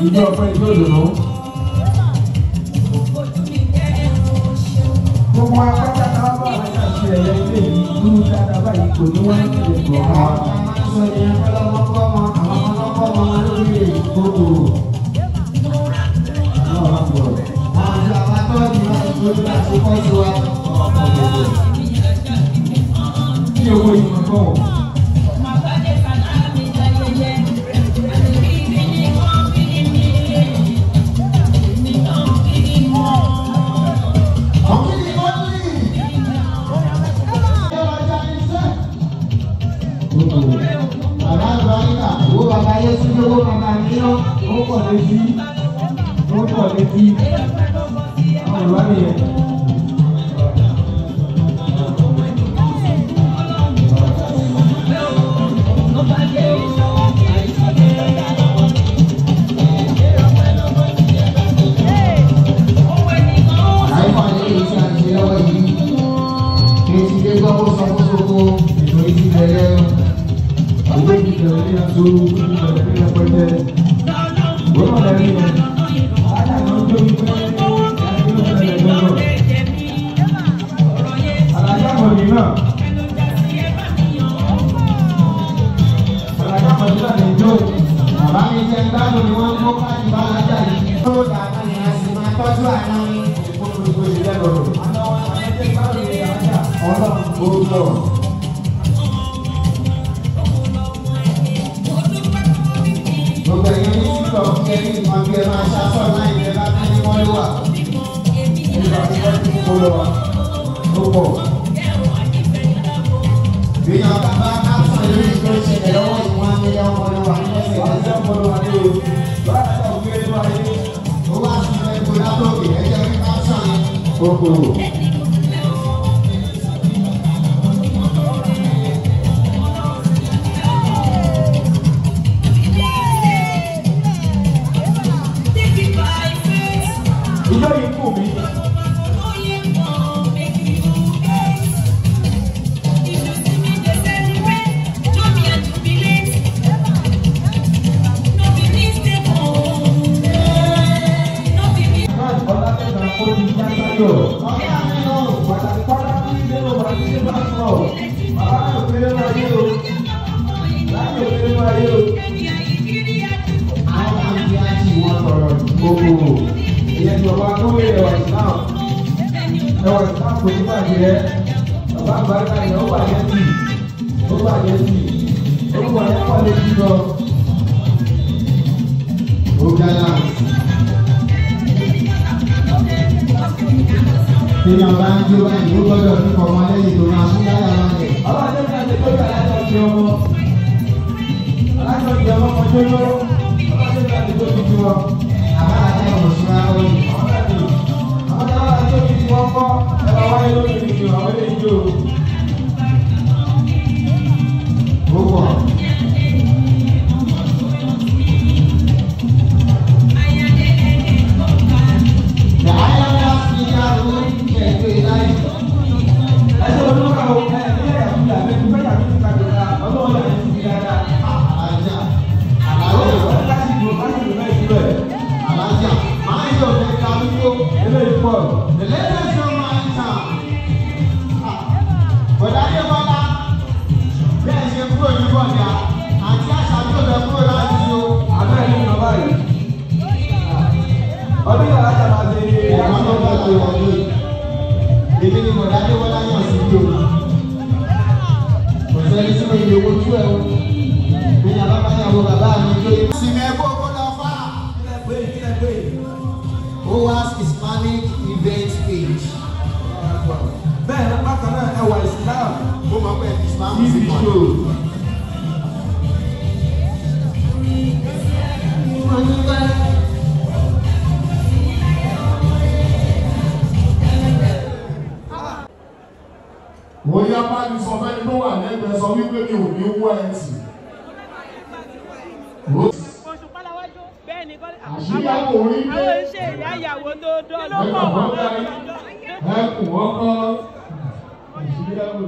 ìjọ ọpẹ́ ìjọ ìdùnnú. gbogbo akẹ́kọ̀ọ́ náà bá wọn náà ṣe ẹ̀yẹ ilé yìí dúró dáadáa báyìí kò ní wọ́n ní ilé ìgbọ̀n wa. gbogbo náà wà pọ̀. kí owó ìmọ̀ kọ́ wọ̀. ó pọ̀ létí ó pọ̀ létí àwọn ìwádìí yẹn. Àwọn ìbẹ̀rẹ̀ ní aṣọ ìbẹ̀rẹ̀ ní ẹgbẹ́jẹ́. Wọ́n náà lẹ́yìn yẹn. Adájọ́ ń jó wípé ẹni ló ṣẹlẹ̀ gbọ́dọ̀. Àlàjá mọ̀lì náà. Àlàjá mọ̀lì náà lè jó. Bàbá mi jẹ́ gbádùn ni wọ́n ń kó káàdì bá lájà yìí. Tó dàgbà ni a sì máa tọ́jú àná ni. Gbogbo ìṣẹ̀lẹ̀ lọ́rọ̀. Ọlọ́run gbogbo. Gbogbo ẹ̀yin ní títọ̀ kẹ́lí ìmọ̀ bí ẹ máa ṣaṣọ láì jẹ́ bá ní wọ́n ló wà. Nígbà tí wọ́n ti kó lọ wa. Ó pọ̀. Bí yan bàbá kápsán lórí tó ń ṣẹlẹ̀ lọ́wọ́ ìwọ̀n amílẹ̀ ọmọ ló wà lẹ́sẹ̀ Àlàjá lẹ́sẹ̀. mọ̀lì wà ní o. Báyọ̀ òkè ní wáyé. Ó wá sí ẹgbẹ́ látòkè ẹ̀jẹ̀ rí kápsán ni. Gbogbo. Ìjọ yìí kù mí. Máa ọ̀la tẹ̀sán kó di jásáyọ̀. Ọ̀gá mi nù. Pàtàkì pàtàkì ilé ló wà ní ìbá sọ̀. Bàbá mi ò kéré máa yé o. Láti ò kéré máa yé o. Àwọn àǹtí àti wọn sọ̀rọ̀ jù. Gbogbo. Ìyẹn ti bàbá tó wé ẹwà ìsìláàmù. Ẹwà ìsìláàmù kò ní bàjẹ́. Bàbá àgbàdo ìyẹn ó bàjẹ́ sí. Ó bàjẹ́ sí. Orúkọ yẹn kọ́ lé sí lọ. Ó gánà. Téèyàn bá ń jó báyìí, ó gbọ́dọ̀ ní ọmọ lẹ́yìn tó máa fún yáyà máa lẹ̀. Ọlọ́run tó ń ṣe tó yà lájọ ti ọmọ. Alájọ ti ọmọ kan tó yọ. Ọlọ́run tó ń ṣe tó ti ti wọn. Àbá àti ọmọ ṣúra ó ní. Àwọn náà ni. Àwọn náà wà tó ti ti wọn kọ́. Ẹ bá wáyé lórí ìrìn àwọn ilé ìjó. Ó pọ̀. The Islanders Media Room kẹ̀kẹ́ láì. Ẹsẹ̀ olúwa o, ẹ ní ẹ̀yà fún ìyá mi, fẹ́ yà mí ti kàgbé ta, ọlọ́run yà mí ti fi dáadáa. Àlàájá. Àwọn Àlàájá. ìwọ́n láti ìlú láti ìlú náà ìlú ẹ̀. Àlàájá. Máa ń yọ̀ fẹ́ ká wíwó. Eléyìí pọ̀. The latest show man in town. Ah, Bọ̀dá Adébọ́lá. Bẹ́ẹ̀ ṣe kúrò ní bọ̀dá. Àti àṣà tó bẹ kúrò láti ṣe o. Abẹ́ ìlú kan báyìí. Ọdún yàrá jà máa ṣe Ẹ̀rọ tó bá tó wọ̀ lóyè. Èmi ni bọ̀dá Adébọ́lá yàn sí ìlú. Kò sẹ́ni tí mo yẹ owó tú ẹ̀ o. Mi ni àbá báyà wo bàbá mi tó yẹ. Sinmi ẹ̀kọ́ kó lọ fà. OWAS Islamic event page. Bẹ́ẹ̀ ni bákan náà ẹwà Islam Mo mọ̀ pé Islamic TV event. show. mo yá báyìí sọ fẹ́ni tó wà lẹ́gbẹ̀ẹ́ sọ wípé mi ò ní wọ́ ẹ tì. Ó oṣù páláwájú bẹ́ẹ̀ ni kọ́ Àṣírí àwọn orí dé. àwọn iṣẹ́ ìyá ìyàwó tó dọ́ọ̀lù ẹ̀ka wọn dá ẹkùn wọn kọ́ àṣírí àwọn.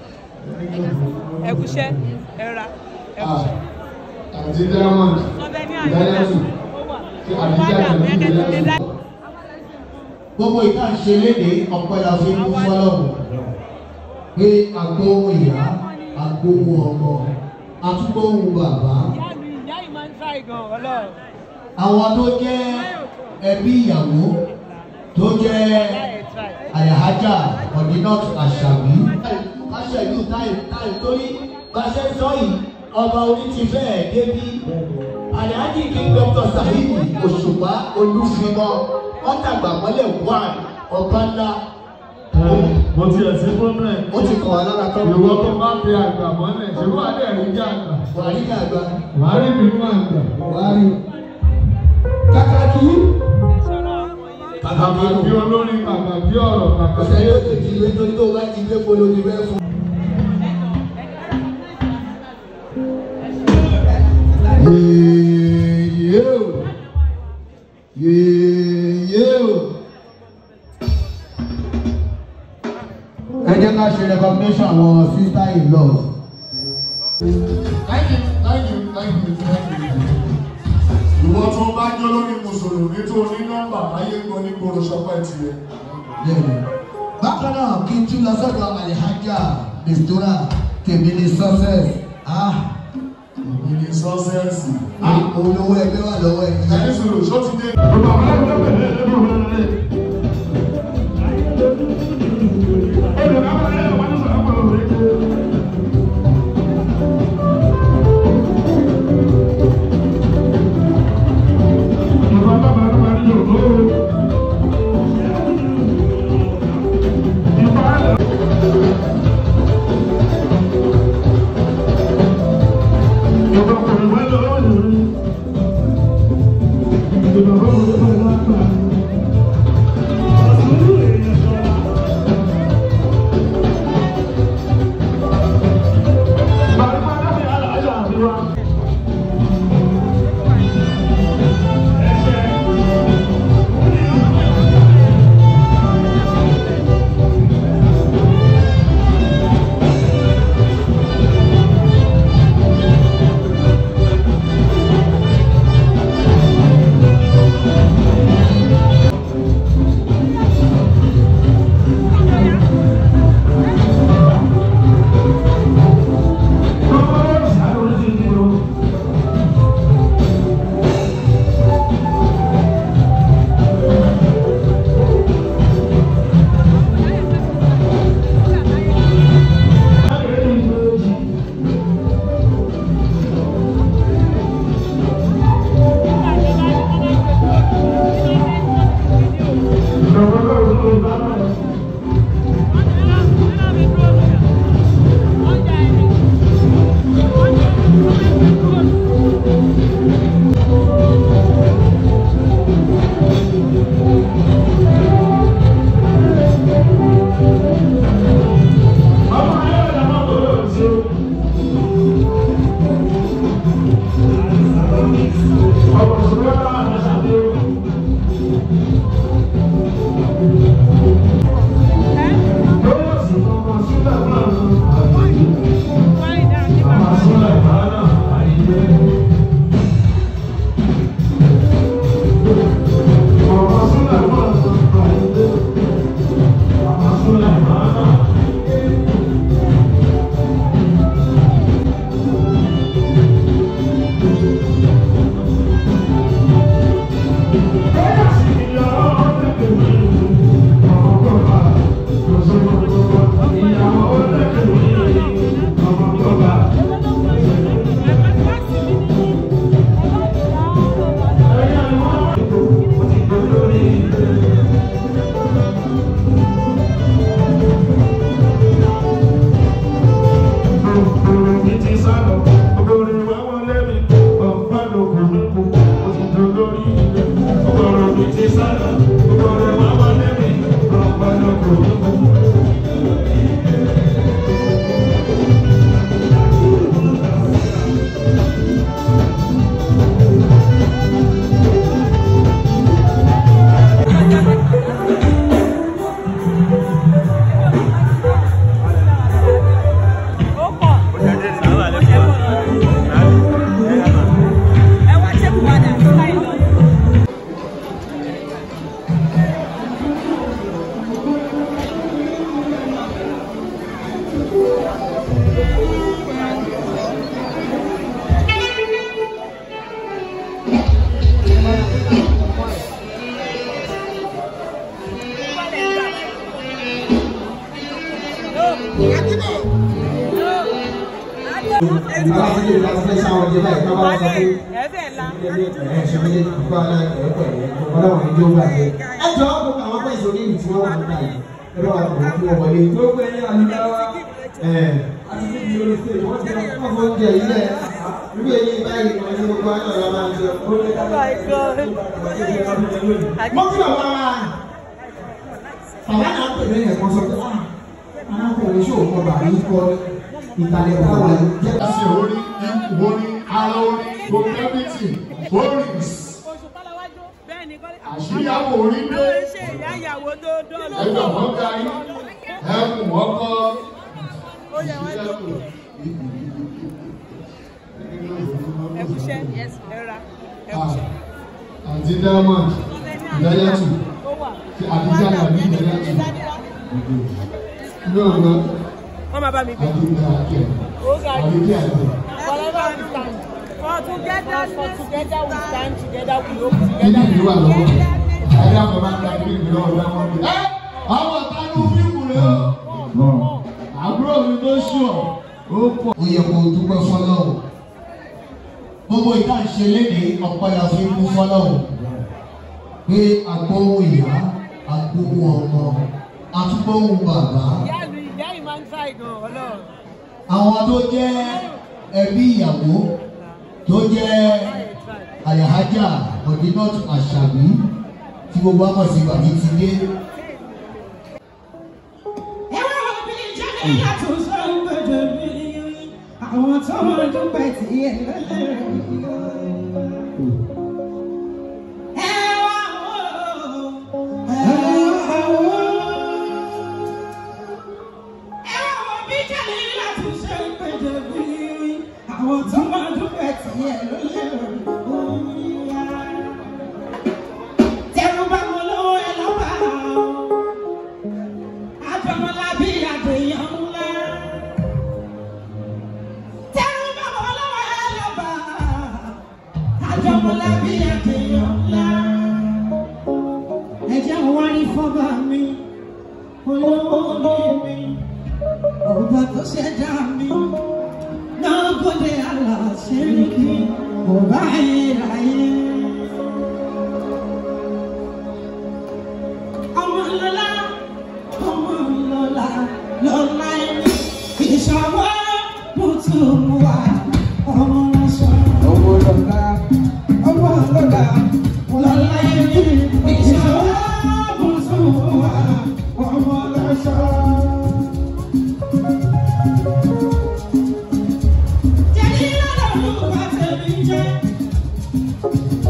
ẹkúṣẹ́ ẹ̀ra Ah, Àti Diamond. sọ́bẹ̀ ní ìdáyàtò tí àdìjá ìlú ìdáyàtò. gbogbo ìta ń ṣe léde ọpẹ́ la fi mú fọlọ́run pé agbóhùn ìyá agbóhùn ọmọ atúgbóhùn bàbá ìyá yìí máa ń try gan ọlọ́run. àwọn tó jẹ́ ẹbí ìyàwó tó jẹ́ àyàhájà ọ̀dínọ́tì àṣàbí. káṣẹ ìlú táì táì torí báṣẹ sọ yìí ọba orí ti fẹ́ẹ̀ débí àyájí kí dr saheed òṣùpá olúfimọ wọn tàgbà mọ́lẹ̀ wà ọba ńlá mo ti ẹ̀sìn problem. ó ti kàn wá lára tó ìwọ tó bá fi àgbà mọ́lẹ̀ ṣé wàá dẹ̀ rí jà àgbà. buhari dàgbà wàá rí bínú àgbà. buhari kàkàkí kàkà bí olórin kàkà bí ọ̀rọ̀ kàkà ọ̀sẹ̀ bí yóò tètè ìwé torí tó bá ti gbé polo ní bẹ́ẹ̀ fún. yèyé o yèyé o. ẹ jẹ́ ká ṣe recognition àwọn sister in law. Thank you, thank you, thank you, thank you. Ìwọ tó bá jọ lórí Mùsùlùmí tó ní nọ́mbà ayé gbọ́ ní gbòòrò ṣọpẹ́ tiẹ̀. Bẹ́ẹ̀ni. bákan náà kí n tún lọ sọ́dọ̀ alihaja mistura tèmi ní success ah Èmi ni sọ́sẹ́ẹ̀sì. olówó ẹgbẹ́ wà lọ́wọ́ ẹ̀ Ẹni sọ̀rọ̀ ṣó ti dé. ìgbà tí lè láti fẹ́ sáwọn jẹ báyìí káwá sọ pé ẹsẹ̀ ńlá. ẹ̀ ṣe méjì nípa náà ẹ̀ pẹ̀lẹ́ ọlọ́wọ̀n ní jó gbàgbé. ẹ jọ ọ́ gbogbo àwọn pẹ̀sì oníyìí tí wọ́n wà nígbà yìí ẹ bá wà lọ́wọ́ kí wọ́n wọlé. gbogbo ẹni àlùdáwà àti bíbí orí ṣe wọ́n ti wọ́n fọ́ oúnjẹ yìí lẹ̀ irú èyí báyìí wọ́n ti gbogbo àwọn ọ̀rọ̀ máa ń jẹ. mo kí bàbá wa bàbá náà pèlè ẹ̀kọ́ sọ pé ah arákùnrin ṣòwò kọ bàbá yìí kọ ìtàlẹ̀ báwa jẹ́. ẹsẹ̀ orí ikùn orí ara orí gbogbo everything orí bẹ́ẹ̀ ni kọ́lé. àṣírí àpò orí dé àwọn ṣe ìyá ìyàwó tó dọ́ọ̀lù. ẹgbẹ́ wọn kárí ẹkùn ọkọ ó yẹ wọ́n tó ẹkúṣẹ́ ẹ̀ra ẹkúṣẹ́. àti diamond ìdáyàtù ó wà. àdìjá àbí ìdáyàtù ní ọ̀nà wọ́n máa bá mi gbé. àdìjá àkẹ́ ó ga jù. àdìjá àkẹ́. whatever we stand. for together for together we stand together we hope Nínú together ìlú we wà lọ́wọ́. Ayé àwọn máa ń gba ìlú ìlú lọ́wọ́ láwọn gbé. Ẹ́ àwọn ọ̀tánú fíìmù rẹ̀ o. Àbúrò mi tó ṣù ọ́. Ó pọ̀. ó yẹ kó o dúpẹ́ fọlọ́wọ́ gbogbo ìta ń ṣe léde ọ̀pọ̀ la fi kú fọlọ́wọ́ pé agbóhùn ìyá agbóhùn ọmọ atúgbóhùn bàbá ìyá ìlú ìyá yìí máa ń try gan ọlọ́run. àwọn tó jẹ́ ẹbí ìyàwó tó jẹ́ àyàhájà ọ̀dínọ́tù àṣàbí tí gbogbo àmọ̀ sí bàbí ti dé. àwọn tó ń dúpẹ́ tí ẹ lọ́lẹ́rẹ̀ ẹ wá wò ó ẹ wá wò ó ẹ wá wò bí jẹ́lẹ̀ láti ṣe ń pèjọ bí àwọn tó ń dúpẹ́ tí ẹ lọ́lẹ́rẹ̀ tẹ̀rù bá wọn lọ́wọ́ ẹ lọ́ba àjọmọ́lábí àgbèyàn ńlá. Tẹ́rù bá wọn lọ́wọ́ ẹ lọ́ba, àjọmọ́lábí àgbèyàn ńlá. Ẹ jẹ́ wá rí fọ́bà mi, olówó orí mi, ọba tó ṣẹ̀dá mi. Náà gbọ́dọ̀ àlàṣírí kí ọba yẹn ráyé. ọmọ lọ́la ọmọ lọ́la lọ́la ẹni ìṣọwọ́ tuntun wa ọmọ lọ́sọ. ọmọ lọ́la ọmọ lọ́la lọ́la ẹni ìṣọwọ́ tuntun wa ọmọ lọ́sọ. Jẹ́ni lọ́dọ̀ ló wá tẹ̀mí jẹ́.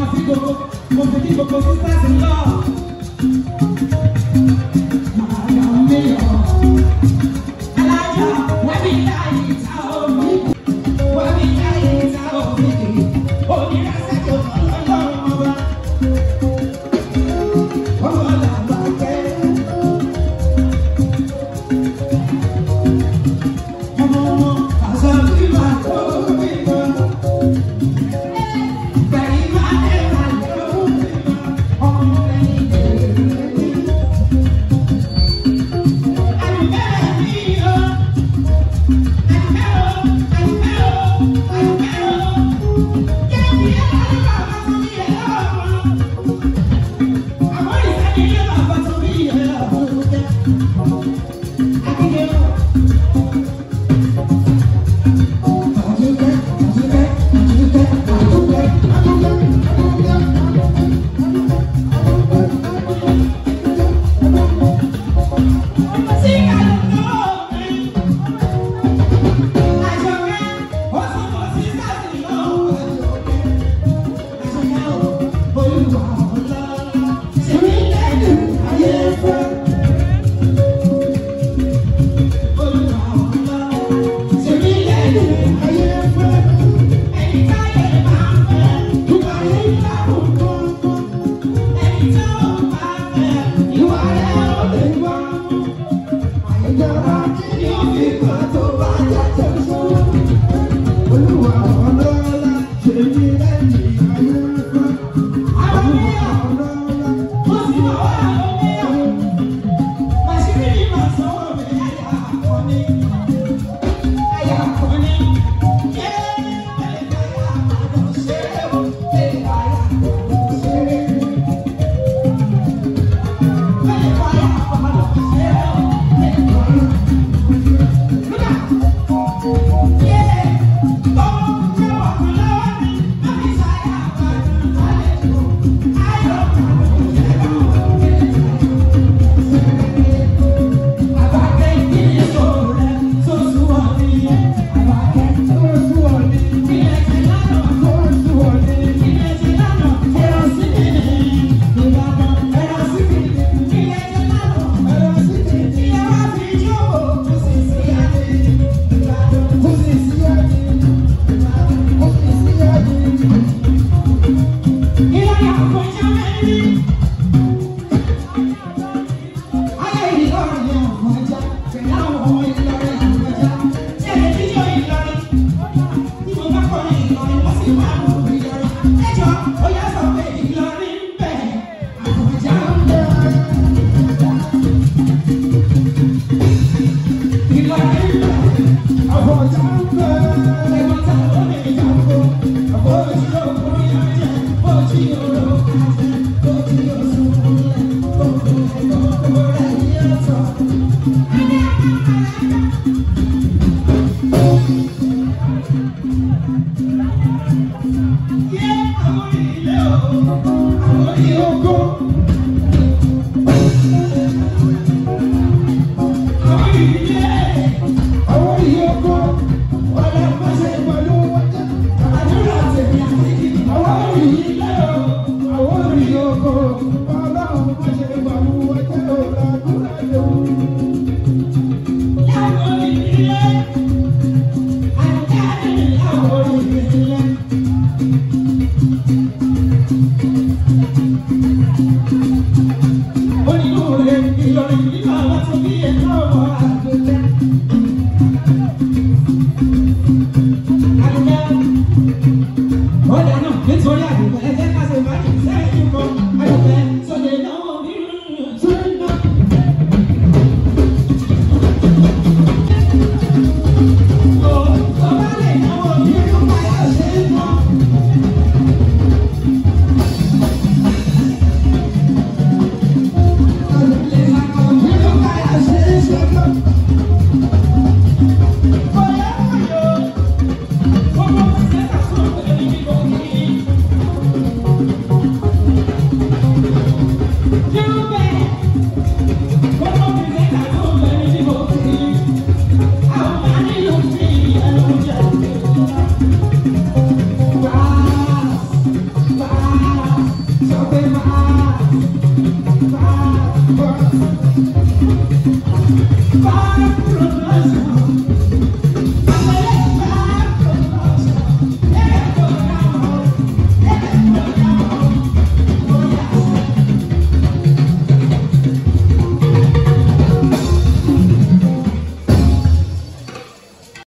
sí gbogbo mo fi kí gbogbo sísá sí lọ. Màyà mi yọ. Alájà wọ́n mi ká ìta omi. Wọ́n mi ká ìta omi. Onírẹsẹ̀ tó kọ́ lọ́lọ́run ọba. Ọmọ làbà kẹ́. Ọmọ ọmọ àṣà bí màá tó bí mọ́. Bẹ̀rẹ̀ máa dé máa tó bí mọ́. Ọmọ ẹni bẹ̀rẹ̀ mi. Àdùbẹ̀rẹ̀ mi o. Àdùbẹ̀ o. Àdùbẹ̀ o. Àdùbẹ̀ o. Kẹ́mi ẹ̀ lọ́dún bàbá tó bí ẹ̀ lọ́wọ́. Àwọn ìsẹ́ni ilé bàbá tó bí ẹ̀ lọ́wọ́. Akíndé o. Thank